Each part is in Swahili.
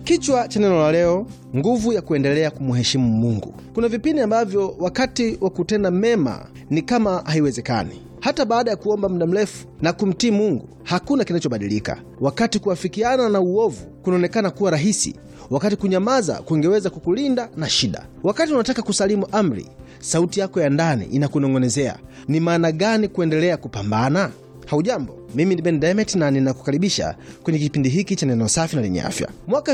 Kichwa cha neno la leo, nguvu ya kuendelea kumheshimu Mungu. Kuna vipindi ambavyo wakati wa kutenda mema ni kama haiwezekani. Hata baada ya kuomba muda mrefu na kumtii Mungu, hakuna kinachobadilika. Wakati kuafikiana na uovu kunaonekana kuwa rahisi, wakati kunyamaza kungeweza kukulinda na shida. Wakati unataka kusalimu amri, sauti yako ya ndani inakunong'onezea, ni maana gani kuendelea kupambana? Haujambo, mimi ni Ben Demet na ninakukaribisha kwenye kipindi hiki cha neno safi na lenye afya. Mwaka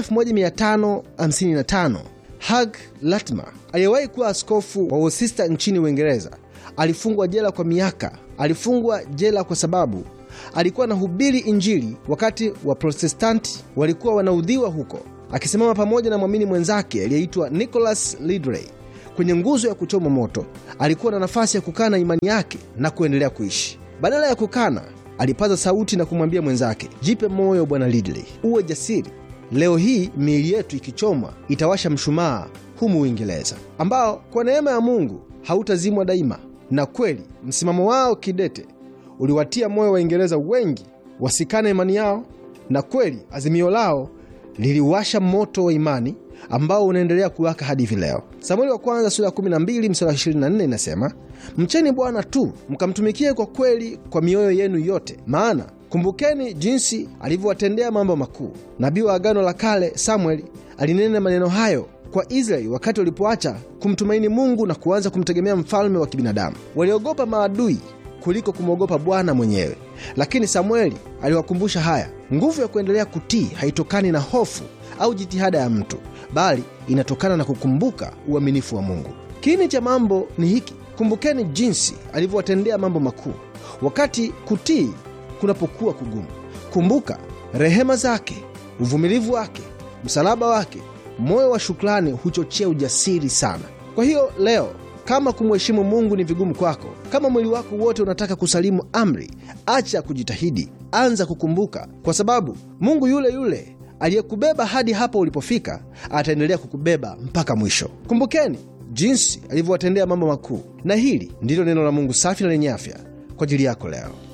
1555 Hugh Latimer aliyewahi kuwa askofu wa Worcester nchini Uingereza alifungwa jela kwa miaka. Alifungwa jela kwa sababu alikuwa anahubiri Injili wakati wa Protestanti walikuwa wanaudhiwa huko, akisimama pamoja na mwamini mwenzake aliyeitwa Nicholas Ridley kwenye nguzo ya kuchoma moto. Alikuwa na nafasi ya kukana imani yake na kuendelea kuishi. Badala ya kukana, alipaza sauti na kumwambia mwenzake, jipe moyo bwana Ridley, uwe jasiri. Leo hii miili yetu ikichomwa itawasha mshumaa humu Uingereza, ambao kwa neema ya Mungu hautazimwa daima. Na kweli msimamo wao kidete uliwatia moyo Waingereza wengi wasikane imani yao, na kweli azimio lao liliwasha moto wa imani ambao unaendelea kuwaka hadi hivi leo. Samueli wa kwanza sura ya 12 mstari wa 24 inasema, mcheni Bwana tu mkamtumikie kwa kweli kwa mioyo yenu yote, maana kumbukeni jinsi alivyowatendea mambo makuu. Nabii wa Agano la Kale Samueli alinena maneno hayo kwa Israeli wakati walipoacha kumtumaini Mungu na kuanza kumtegemea mfalme wa kibinadamu. Waliogopa maadui kuliko kumwogopa Bwana mwenyewe. Lakini Samueli aliwakumbusha haya, nguvu ya kuendelea kutii haitokani na hofu au jitihada ya mtu, bali inatokana na kukumbuka uaminifu wa Mungu. Kiini cha mambo ni hiki: kumbukeni jinsi alivyowatendea mambo makuu. Wakati kutii kunapokuwa kugumu, kumbuka rehema zake, uvumilivu wake, msalaba wake. Moyo wa shukrani huchochea ujasiri sana. Kwa hiyo leo kama kumheshimu Mungu ni vigumu kwako, kama mwili wako wote unataka kusalimu amri, acha kujitahidi, anza kukumbuka, kwa sababu Mungu yule yule aliyekubeba hadi hapo ulipofika ataendelea kukubeba mpaka mwisho. Kumbukeni jinsi alivyowatendea mambo makuu, na hili ndilo neno la Mungu safi na lenye afya kwa ajili yako leo.